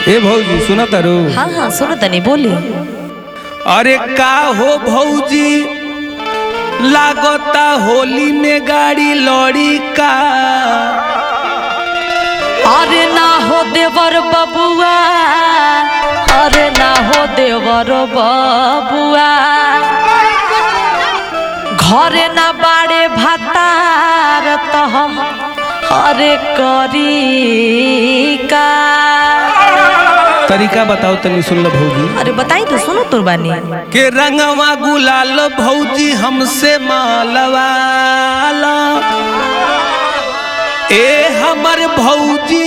ए भौजी सुना तारू हाँ हाँ सुनो तनी बोली अरे का हो भौजी लागता होली में गाड़ी लड़ी का अरे ना हो देवर बबुआ अरे ना हो देवर बबुआ घरे ना बाड़े भातार तो हम अरे करी का तरीका बताओ तनी सुन लो भौजी अरे बताई तो सुनो तुरबानी के रंगवा गुलाल भौजी हमसे मालवाला ए हमर भौजी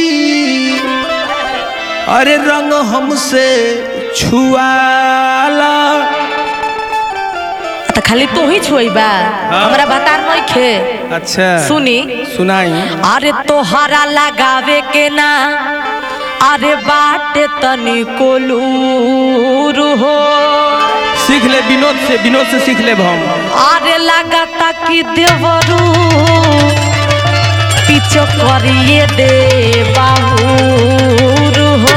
अरे रंग हमसे छुआला तो खाली तू ही छोइबा हमरा बतार नहीं खे अच्छा सुनी सुनाई अरे तोहरा लगावे के ना अरे बाटे तनी कोलूर हो सीख ले विनोद से विनोद से सीख ले हम अरे लगाता कि देवरू पीछो करिए दे बाहुर हो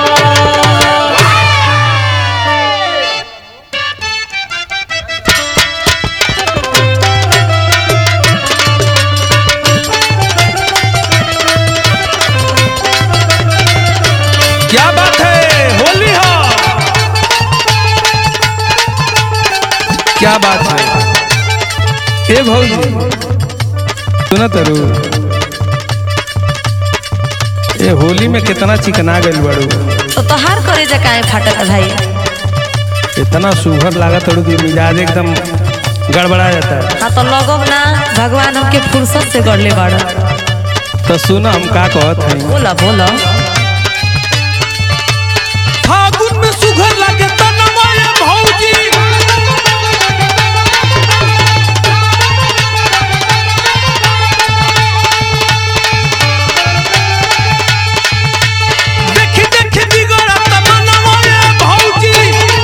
क्या बात है होली हो क्या बात है ए भौजी सुना तरू ए होली में कितना चिकना गइल बाड़ू तो तोहार करे जा काहे फाटत भाई इतना सुघर लागत तड़ू कि मिजाज एकदम गड़बड़ा जाता है हाँ तो लगब ना भगवान हमके फुर्सत से गढ़ले बाड़ तो सुना हम का कहत हैं बोला बोला फागुन में सुघर लागे तनमा ये भौजी देखी देखी बिगड़ा तमन्ना ये भौजी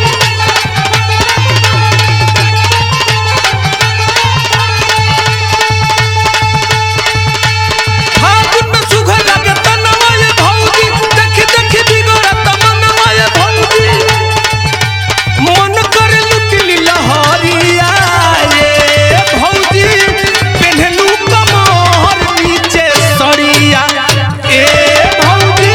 फागुन में सुघर लागे तनमा ये भौजी देखी देखी बिगड़ा तमन्ना ये भौजी मन कर लुटली लहरिया ये भौजी पेन्हलू कमर नीचे सड़िया ए भौजी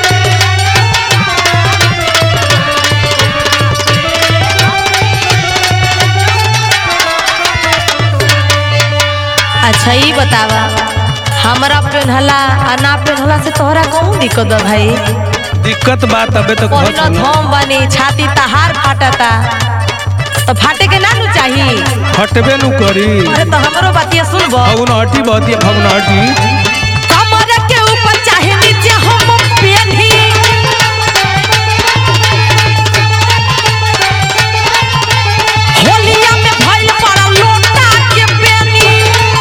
अच्छा ई बतावा हमरा पेन्हला आ ना पेन्हला से तोहरा कौन दिक्कत बा भाई दिक्कत बात अबे तक बहुत पहिला सुना थम बनी छाती तहार फाटता तो फाटे के ना नु चाही हटबे नु करी अरे तो हमरो बातिया सुनबो फगुन हटी बहुत ही फगुन हटी कमर के ऊपर चाहे नीचे हम पेन्ही होलिया में भइल पड़ा लोटा के पेनी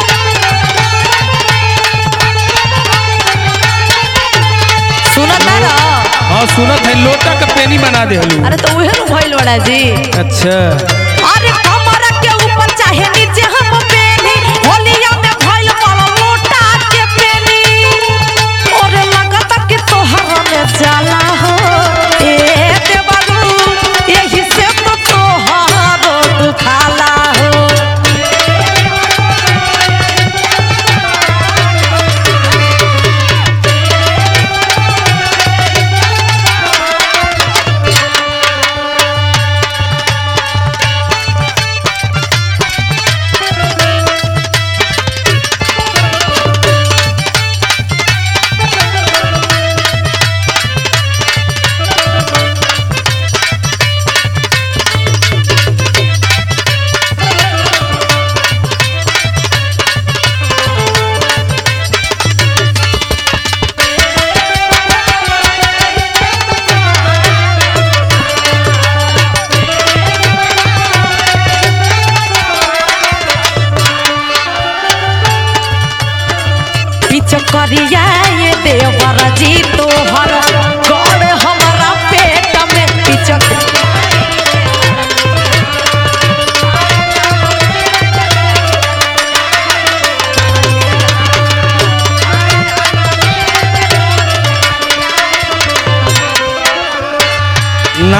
सुनता ना हाँ सुनत है लोटा का पेनी बना दे हलू अरे तो उहे नु भइल बड़ा जी अच्छा अरे कमर के ऊपर चाहे नीचे हम पेनी होलिया में भइल पड़ा लोटा के पेनी और लगता कि तोहरा में जाला हो ए देवरू यही से तो तोहरा दुखाला हो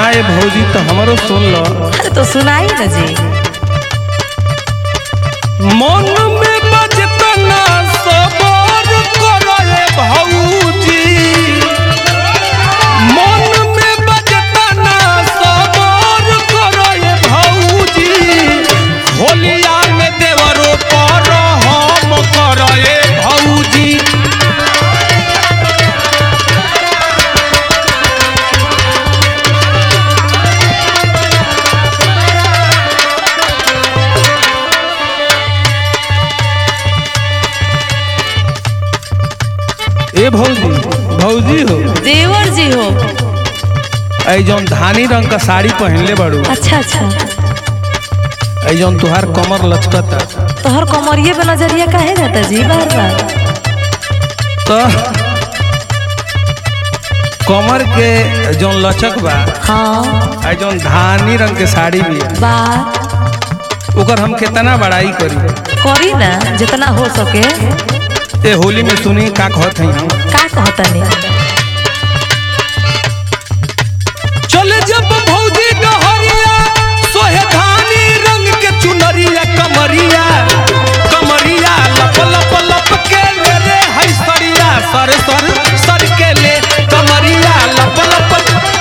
ये भौजी तो हमरो सुन लो अरे तो सुनाई ना जी मन में बजतना सबर करे भौजी मन में बजतना सबर करे भौजी होलिया में देवरो पर हम करे भौजी ए भौजी भौजी हो देवर जी हो ऐ जौन धानी रंग का साड़ी पहनले बाड़ू अच्छा अच्छा ऐ जौन तुहार कमर लचकता तोहर कमरिए पे नजरिया काहे जाता जी बार बार तो कमर के जौन लचक बा हाँ ऐ जौन धानी रंग के साड़ी भी है बात ओकर हम कितना बड़ाई करी करी ना जितना हो सके ए होली में सुनी का कहत हई हम का कहतनी चले जब भौजी डहरिया सोहे धानी रंग के चुनरिया कमरिया कमरिया लप लप लप के ले रे हई सरिया सर सर सर के ले कमरिया लप लप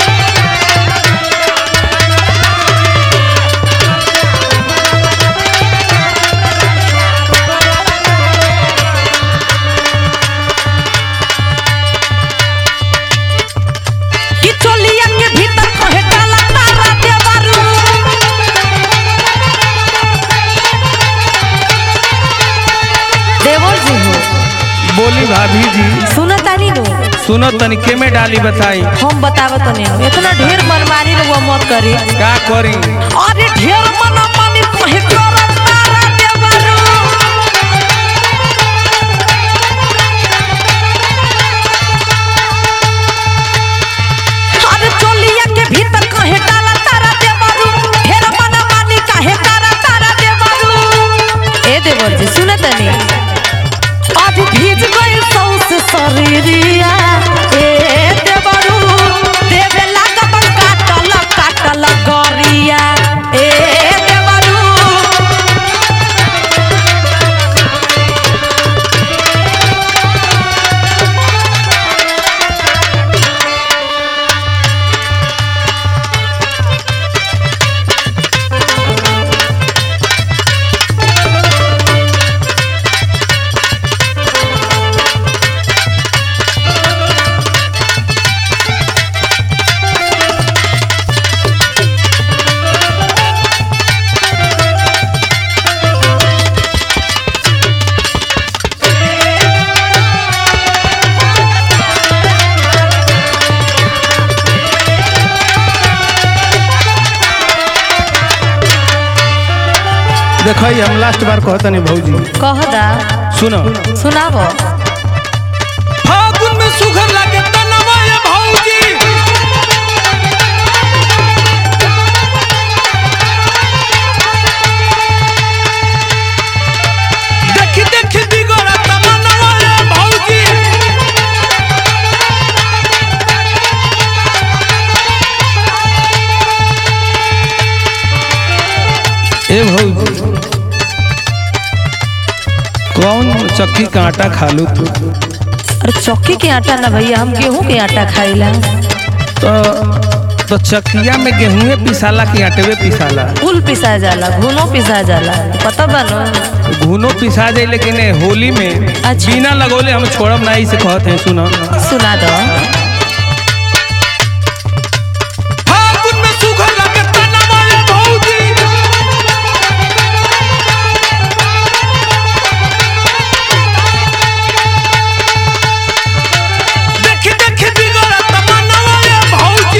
कि चोलिया के भीतर कहे काला तारा देवरू देवर जी हो बोली भाभी जी सुना तानी नो सुनो तनिके में डाली बताई हम बतावत नहीं इतना ढेर मनमानी लोग मत करी का करी अरे ढेर मनमानी कहे काला तारा देवरू अरे चोलिया के भीतर कहे काला तारा देवरू ढेर मनमानी कहे काला तारा देवरू ए देवर जी सुनत नहीं आज भीज गई सौस शरीरिया ए देवरू देवे लागत काटल काटल गरिया ए देवरू देखो हम लास्ट बार कहतनी भौजी कह दा सुनो सुनाबो फागुन में सुघर लागे तनवा ये भौजी देखी देखी बिगड़ा तमनवा ये भौजी ए भौजी कौन चक्की का आटा खालू तू अरे चौकी के आटा ना भैया हम गेहूं के आटा खाइला तो तो चकिया में गेहूं पिसाला कि आटवे पिसाला फूल पिसा जाला घुनो पिसा जाला पता बा न घुनो पिसा जाए लेकिन ए होली में अच्छा। बिना लगोले हम छोड़ब नहीं से कहते हैं सुनो सुना दो फागुन में सुघर लागे तनवा ये भौजी देखी देखी बिगड़ा तमनवा ये भौजी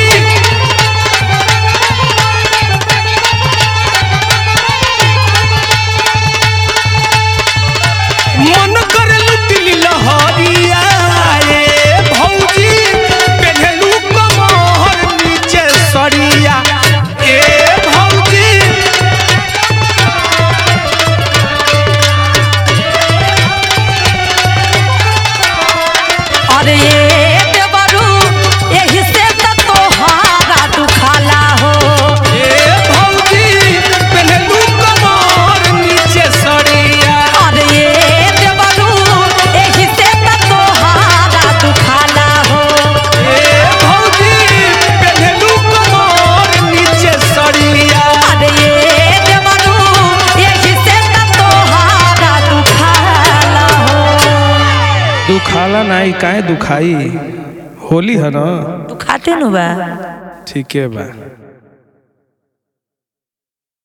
मन कर लुटिली लहरिया ए भौजी पेढ़ेलू कमर नीचे सरिया ए भौजी अरे ये देवरू यही से त तोहारा दुखाला दुखाला नहीं काहे दुखाई होली है ना तू खाते नु बा ठीक है बा